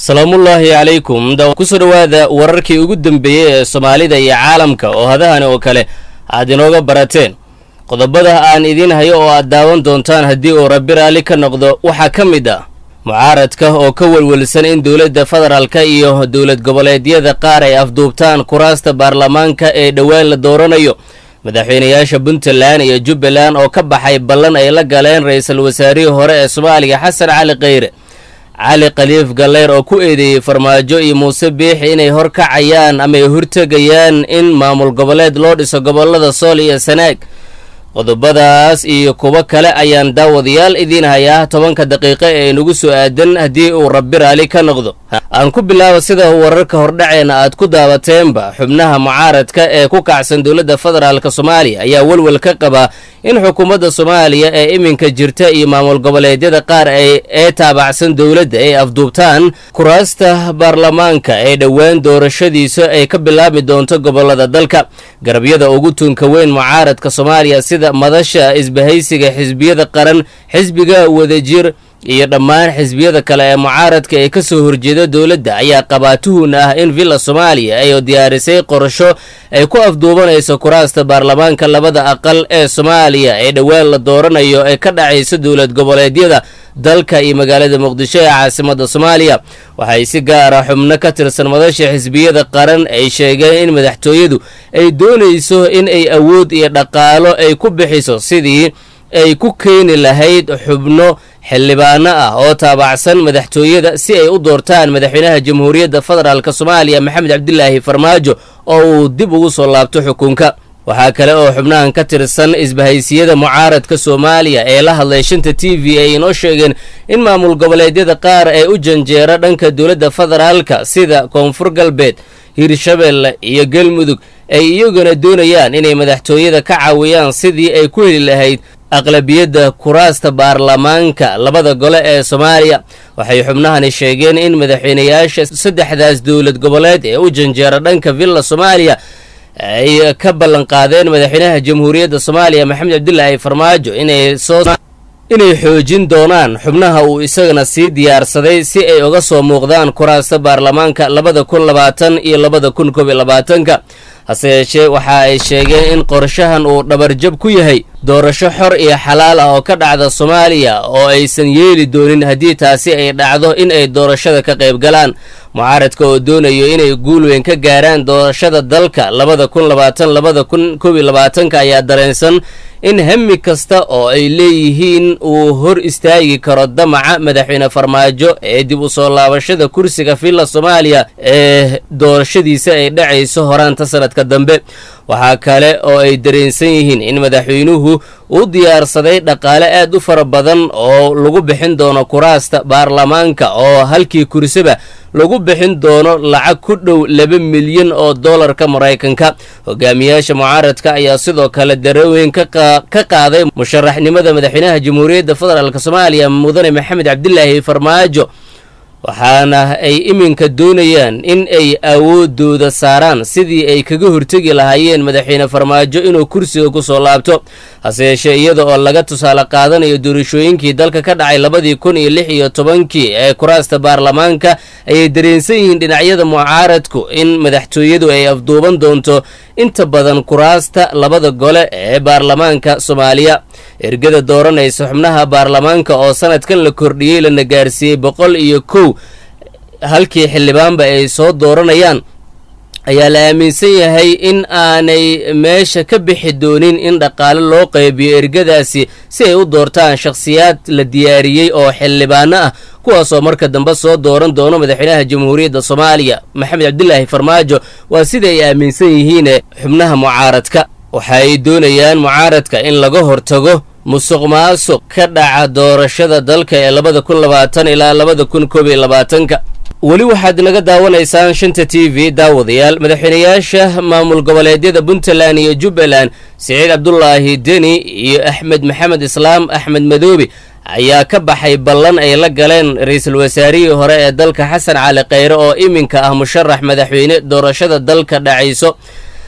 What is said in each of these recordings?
salaamullaahi calaykum kusoo dhowaada wararkii ugu dambeeyey ee soomaalida iyo caalamka oo hadahani oo kale aad inooga barateen qodobada aan idiin hayo oo aad daawan doontaan haddii uu rabbi raalli ka noqdo waxaa ka mid ah mucaaradka oo ka welwelsan in dowladda federaalka iyo dowlad goboleedyada qaar ay afduubtaan kuraasta baarlamaanka ee dhowaan la dooranayo madaxweynayaasha puntland iyo jubbaland oo ka baxay ballan ay la galeen ra-iisul wasaarihii hore ee soomaaliya xasan cali kheyre cali khaliif galeyr oo ku eedeeyey farmaajo iyo muuse biixi inay horkacayaan ama ay hortegayaan in maamul goboleed loo dhiso gobolada sool iyo sanaag qodobadaas iyo kuwo kale ayaan daawadayaal idiin hayaa tobanka daqiiqo ee inagu soo aadan haddii uu rabbi raali ka noqdo aan ku bilaabo sida wararka hordhaceena aad ku daabateenba xubnaha mucaaradka ee ku kacsan dowladda federaalk soomaaliya ayaa welwel ka qabaa in xukuumadda soomaaliya ee iminka jirta iyo maamul goboleedyada qaar ee taabacsan dowladda ay afduubtaan kuraasta baarlamaanka ee dhowaan doorashadiisa ay ka bilaabmi doonto gobolada dalka garabyada ugu tunka weyn mucaaradka soomaaliya sida madasha isbahaysiga xisbiyada qaran xisbiga wadajir iyo dhammaan xisbiyada kale ee mucaaradka ee ka soo horjeeda dowladda ayaa qabaa tuhun ah in villa soomaaliya ay diyaarisay qorasho ay ku afduubanayso kuraasta baarlamaanka labada aqal ee soomaaliya ee dhowaan la dooranayo ee ka dhacayso dowlad goboleedyada dalka iyo magaalada muqdisho ee caasimada soomaaliya waxay si gaara xubno ka tirsan madasha xisbiyada qaran ay sheegeen in madaxtooyadu ay doonayso in ay awood iyo dhaqaalo ay ku bixiso sidii ay ku keeni lahayd xubno xildhibaano ah oo taabacsan madaxtooyada si ay u doortaan madaxweynaha jamhuuriyadda federaalk soomaaliya maxamed cabdilaahi farmaajo oo uu dib ugu soo laabto xukunka waxaa kale oo xubnahan ka tirsan isbahaysiyada mucaaradka soomaaliya ee la hadlay shanta t v ay inoo sheegeen in maamul goboleedyada qaar ee u janjeera dhanka dowladda federaalka sida koonfur galbeed hirshabelle iyo galmudug ay iyaguna doonayaan inay madaxtooyada ka caawiyaan sidii ay ku heli lahayd aqlabiyadda kuraasta baarlamaanka labada gole ee soomaaliya waxay xubnahani sheegeen in madaxweynayaasha saddexdaas dowlad goboleed ee u janjeera dhanka villa soomaaliya ay ka ballan qaadeen madaxweynaha jamhuuriyadda soomaaliya maxamed cabdilaahi farmaajo inay soo inay xoojin doonaan xubnaha uu isagana sii diyaarsaday si ay uga soo muuqdaan kuraasta baarlamaanka labada kun labaatan iyo labada kun koob iyo labaatanka hase yeeshee waxa ay sheegeen in qorshahan uu dhabarjab ku yahay doorasho xor iyo xalaal ah oo ka dhacda soomaaliya oo aysan yeeli doonin haddii taasi ay dhacdo in ay doorashada ka qayb galaan mucaaradka oo doonayo inay guul weyn ka gaaraan doorashada dalka labada kun labaatan labada kun koob iyo labaatanka ayaa dareensan in hami kasta oo ay leeyihiin uu hor istaagi karo damaca madaxweyne farmaajo ee dib u soo laabashada kursiga villa soomaaliya ee doorashadiisa ay dhacayso horaanta sanadka dambe waxaa kale oo ay dareensan yihiin in madaxweynuhu uu diyaarsaday dhaqaale aad u fara badan oo lagu bixin doono kuraasta baarlamaanka oo halkii kursaba lagu bixin doono lacag ku dhow laba milyan oo dollarka maraykanka hogaamiyaasha mucaaradka ayaa sidoo kale dareweyn ka qaaday musharaxnimada madaxweynaha jamhuuriyadda federaalk soomaaliya mudane maxamed cabdilaahi farmaajo waxaana ay iminka doonayaan in ay awoodooda saaraan sidii ay kaga hortegi lahaayeen madaxweyne farmaajo inuu kursiga ku soo laabto hase yeeshee iyada oo laga tusaale qaadanayo doorashooyinkii dalka ka dhacay labadii kun iyo lix iyo tobankii ee kuraasta baarlamaanka ayay dareensan yihiin dhinacyada mucaaradku in madaxtooyadu ay afduuban doonto inta badan kuraasta labada gole ee baarlamaanka soomaaliya ergada dooranaysa xubnaha baarlamaanka oo sanadkan la kordhiyey lana gaarsiiyey boqol iyo kow halkii xildhibaanba ay soo dooranayaan ayaa la aaminsan yahay in aanay meesha ka bixi doonin in dhaqaale loo qaybiyo ergadaasi si ay u doortaan shakhsiyaad la diyaariyey oo xildhibaano ah kuwaasoo marka dambe soo dooran doono madaxweynaha jamhuuriyadda soomaaliya maxamed cabdilaahi farmaajo waa sida ay aaminsan yihiin xubnaha mucaaradka waxaay doonayaan mucaaradka in laga hortago musuq maasuq ka dhaca doorashada dalka ee labada kun labaatan ilaa labada kun koob iyo labaatanka weli waxaad naga daawanaysaan shanta t v daawadayaal madaxweynayaasha maamul goboleedyada puntland iyo jubbaland siciid cabdulaahi deni iyo axmed maxamed islaam axmed madoobe ayaa ka baxay ballan ay la galeen ra-iisul wasaarihii hore ee dalka xasan cali kheyre oo iminka ah musharax madaxweyne doorashada dalka dhacayso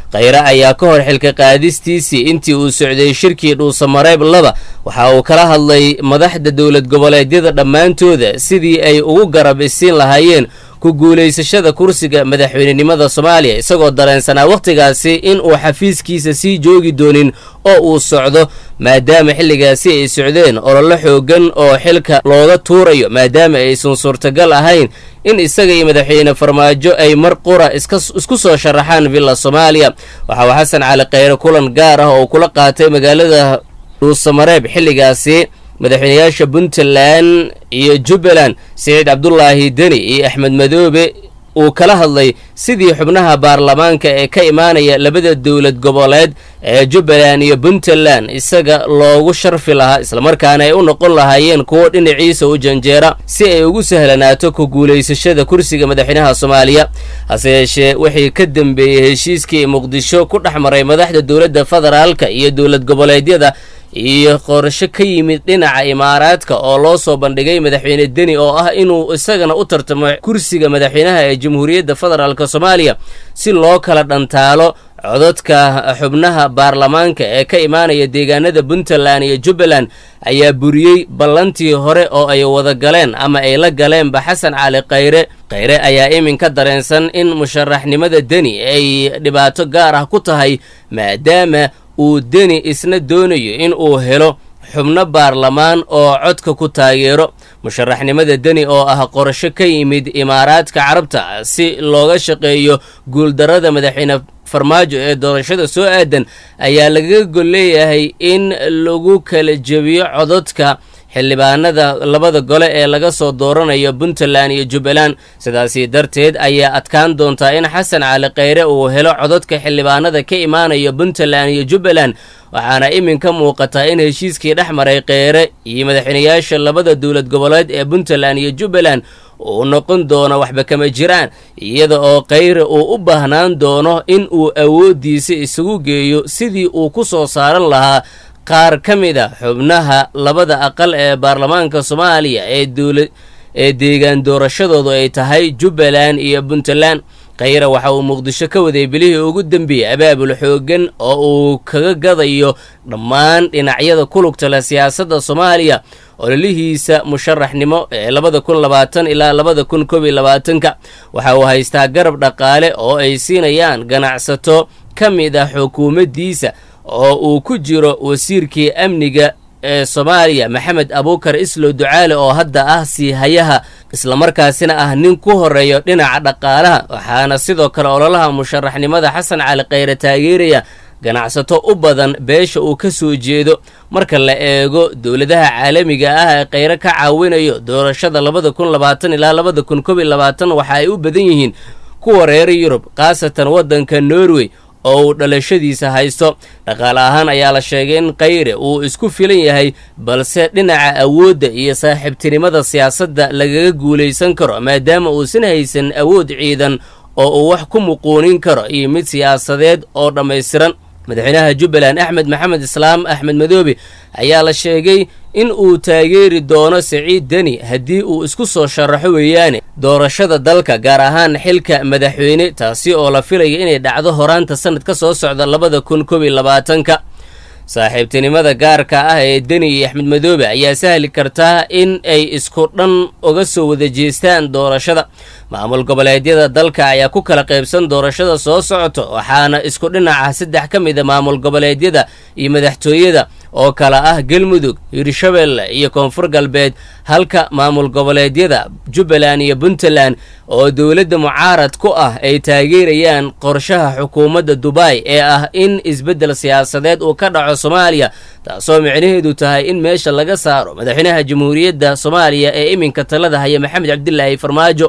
khayre ayaa ka hor xilka qaadistiisii intii uu socday shirkii dhuusamareeb laba waxa uu kala hadlay madaxda dowlad goboleedyada dhammaantooda sidii ay ugu garab isiin lahaayeen ku guulaysashada kursiga madaxweynenimada soomaaliya isagoo dareensanaa wakhtigaasi in uu xafiiskiisa sii joogi doonin oo uu socdo maadaama xilligaasi ay socdeen ololo xoogan oo xilka looga tuurayo maadaama aysan suurtagal ahayn in isaga iyo madaxweyne farmaajo ay mar qura isku soo sharaxaan villa soomaaliya waxa uu xasan cali khayre kulan gaar ah oo kula qaatay magaalada dhuusamareeb xilligaasi madaxweynayaasha puntland iyo jubbaland siciid cabdulaahi deni iyo axmed madoobe uu kala hadlay sidii xubnaha baarlamaanka ee ka imaanaya labada dowlad goboleed ee jubbaland iyo puntland isaga loogu sharfi lahaa islamarkaana ay u noqon lahaayeen kuwo dhinaciisa u janjeera si ay ugu sahlanaato ku guulaysashada kursiga madaxweynaha soomaaliya hase yeeshee wixii ka dambeeyey heshiiskii muqdisho ku dhex maray madaxda dowladda federaalka iyo dowlad goboleedyada iyo qorsho ka yimid dhinaca imaaraadka oo loo soo bandhigay madaxweyne deni oo ah inuu isagana u tartamo kursiga madaxweynaha ee jamhuuriyadda federaalk soomaaliya si loo kala dhantaalo codadka xubnaha baarlamaanka ee ka imaanaya deegaanada puntland iyo jubbaland ayaa buriyey ballantii hore oo ay wada galeen ama ay la galeenba xasan cali khayre khayre ayaa iminka dareensan in musharaxnimada deni ay dhibaato gaar ah ku tahay maadaama uu deni isna doonayo in uu helo xubno baarlamaan oo codka ku taageero musharaxnimada deni oo ah qorasho ka yimid imaaraadka carabta si looga shaqeeyo guuldarrada madaxweyne farmaajo ee doorashada soo aadan ayaa lagaga gol leeyahay in lagu kala jebiyo codadka xildhibaanada labada gole ee laga soo dooranayo puntland iyo jubbaland sidaasi darteed ayaa adkaan doontaa in xasan cali khayre uu helo codadka xildhibaanada ka imaanaya puntland iyo jubbaland waxaana iminka muuqataa in heshiiskii dhex maray kheyre iyo madaxweynayaasha labada dowlad goboleed ee puntland iyo jubbaland uu noqon doono waxba kama jiraan iyada oo khayre uu u baahnaan doono in uu awooddiisa isugu geeyo sidii uu ku soo saaran lahaa qaar ka mid a xubnaha labada aqal ee baarlamaanka soomaaliya ee dowla ee deegaan doorashadoodu ay tahay jubbaland iyo puntland khayre waxa uu muqdisho ka waday bilihii ugu dembeeyey abaabul xooggan oo uu kaga gadayo dhammaan dhinacyada ku lugta leh siyaasadda soomaaliya ololihiisa musharaxnimo ee labada kun labaatan ilaa labada kun koob iyo labaatanka waxa uu haystaa garab dhaqaale oo ay siinayaan ganacsato ka mid ah xukuumaddiisa oo uu ku jiro wasiirkii amniga ee soomaaliya maxamed abuukar islow ducaale oo hadda ah sii hayaha islamarkaasina ah nin ku horeeyo dhinaca dhaqaalaha waxaana sidoo kale ololaha musharaxnimada xasan cali khayre taageeraya ganacsato u badan beesha uu ka soo jeedo marka la eego dowladaha caalamiga ah ee khayre ka caawinayo doorashada labada kun labaatan ilaa labada kun koob iyo labaatan waxa ay u badan yihiin kuwa reer yurub khaasatan waddanka norway oo uu dhalashadiisa haysto dhaqaale ahaan ayaa la sheegay in khayre uu isku filan yahay balse dhinaca awoodda iyo saaxiibtinimada siyaasadda lagaga guulaysan karo maadaama uusan haysan awood ciidan oo uu wax ku muquunin karo iyo mid siyaasadeed oo dhammaystiran madaxweynaha jubbaland axmed maxamed islaam axmed madoobe ayaa la sheegay in uu taageeri doono siciid deni haddii uu isku soo sharaxo weeyaane doorashada dalka gaar ahaan xilka madaxweyne taasi oo la filaya inay dhacdo horaanta sanad ka soo socda labada kun koob iyo labaatanka saaxiibtinimada gaarka ah ee deni iyo axmed madoobe ayaa sahli kartaa in ay isku dhan uga soo wada jeestaan doorashada maamul goboleedyada dalka ayaa ku kala qaybsan doorashada soo socoto waxaana isku dhinaca saddex ka mid a maamul goboleedyada iyo madaxtooyada oo kala ah galmudug hirshabelle iyo koonfur galbeed halka maamul goboleedyada jubbaland iyo puntland oo dowladda mucaarad ku ah ay taageerayaan qorshaha xukuumadda dubai ee ah in isbeddel siyaasadeed uu ka dhaco soomaaliya taasoo micnaheedu tahay in meesha laga saaro madaxweynaha jamhuuriyadda soomaaliya ee iminka talada haya maxamed cabdilaahi farmaajo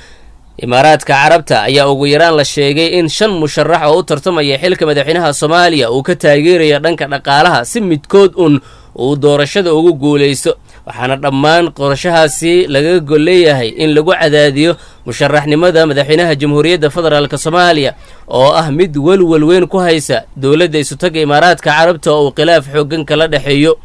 imaaraadka carabta ayaa ugu yaraan la sheegay in shan musharax oo u tartamaya xilka madaxweynaha soomaaliya uu ka taageerayo dhanka dhaqaalaha si midkood un uu doorashada ugu guulaysto waxaana dhammaan qorashahaasi lagaga gol leeyahay in lagu cadaadiyo musharaxnimada madaxweynaha jamhuuriyadda federaalk soomaaliya oo ah mid welwel weyn ku haysa dowladda isutaga imaaraadka carabta oo uu khilaaf xooggan kala dhexeeyo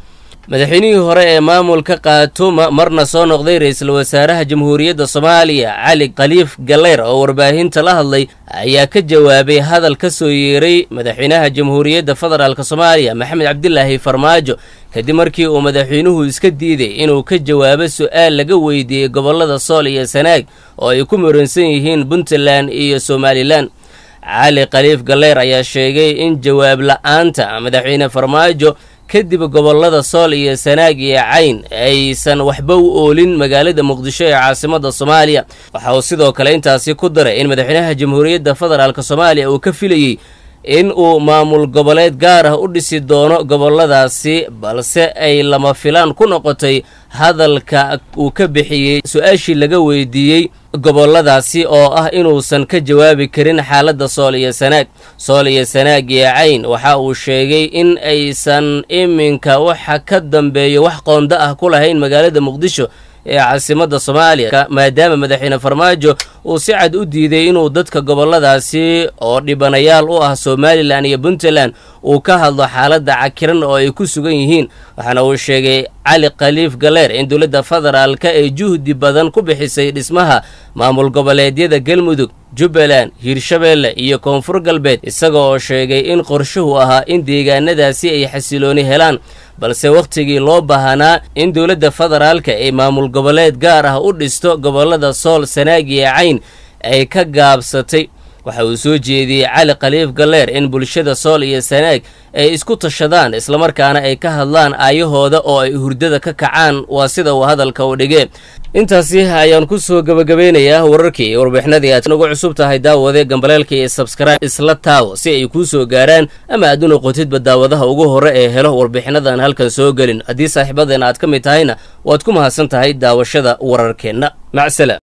madaxweynihii hore ee maamulka khaatuma marna soo noqday ra-iisul wasaaraha jamhuuriyadda soomaaliya cali khaliif galeyr oo warbaahinta la hadlay ayaa ka jawaabay hadal ka soo yeeray madaxweynaha jamhuuriyadda federaalk soomaaliya maxamed cabdilaahi farmaajo kadib markii uu madaxweynuhu iska diiday inuu ka jawaabo su-aal laga weydiiyey gobollada sool iyo sanaag oo ay ku muransan yihiin puntland iyo somalilan cali khaliif galeyr ayaa sheegay in jawaab la-aanta madaxweyne farmaajo kadib gobollada sool iyo sanaag iyo cayn aysan waxba u oolin magaalada muqdisho ee caasimadda soomaaliya waxa uu sidoo kale intaasi ku daray in madaxweynaha jamhuuriyadda federaalk soomaaliya uu ka filayey in uu maamul goboleed gaar ah u dhisi doono gobolladaasi balse ay lama filaan ku noqotay hadalka uu ka bixiyey su-aashii laga weydiiyey gobolladaasi oo ah inuusan ka jawaabi karin xaaladda sool iyo sanaag sool iyo sanaag iyo cayn waxa uu sheegay in aysan iminka waxa ka dambeeyo wax qoonda ah ku lahayn magaalada muqdisho ee caasimadda soomaaliya maadaama madaxweyne farmaajo uu si cad u diiday inuu dadka gobolladaasi oo dhibanayaal u ah somalilan iyo puntland uu ka hadlo xaaladda cakiran oo ay ku sugan yihiin waxaana uu sheegay cali khaliif galeer in dowladda federaalka ay juhdi badan ku bixisay dhismaha maamul goboleedyada galmudug jubbaland hiirshabeelle iyo koonfur galbeed isaga oo sheegay in qorshuhu ahaa in deegaanadaasi ay xasilooni helaan balse wakhtigii loo baahanaa in dowladda federaalka ay maamul goboleed gaar ah u dhisto gobollada sool sanaag iyo cayn ay ka gaabsatay waxa uu soo jeediyey cali khaliif galeer in bulshada sool iyo sanaag ay isku tashadaan islamarkaana ay ka hadlaan aayahooda oo ay hurdada ka kacaan waa sida uu hadalka u dhigee intaasi ayaan ku soo gebagabeynayaa wararkii iyo warbixinadii aad nagu cusub tahay daawade gambaleelka iyo sabskribe isla taawo si ay kuu soo gaaraan ama aad u noqotidba daawadaha ugu hore ee helo warbixinadan halkan soo gelin haddii saaxiibadeena aad ka mid tahayna waad ku mahadsan tahay daawashada wararkeenna macsala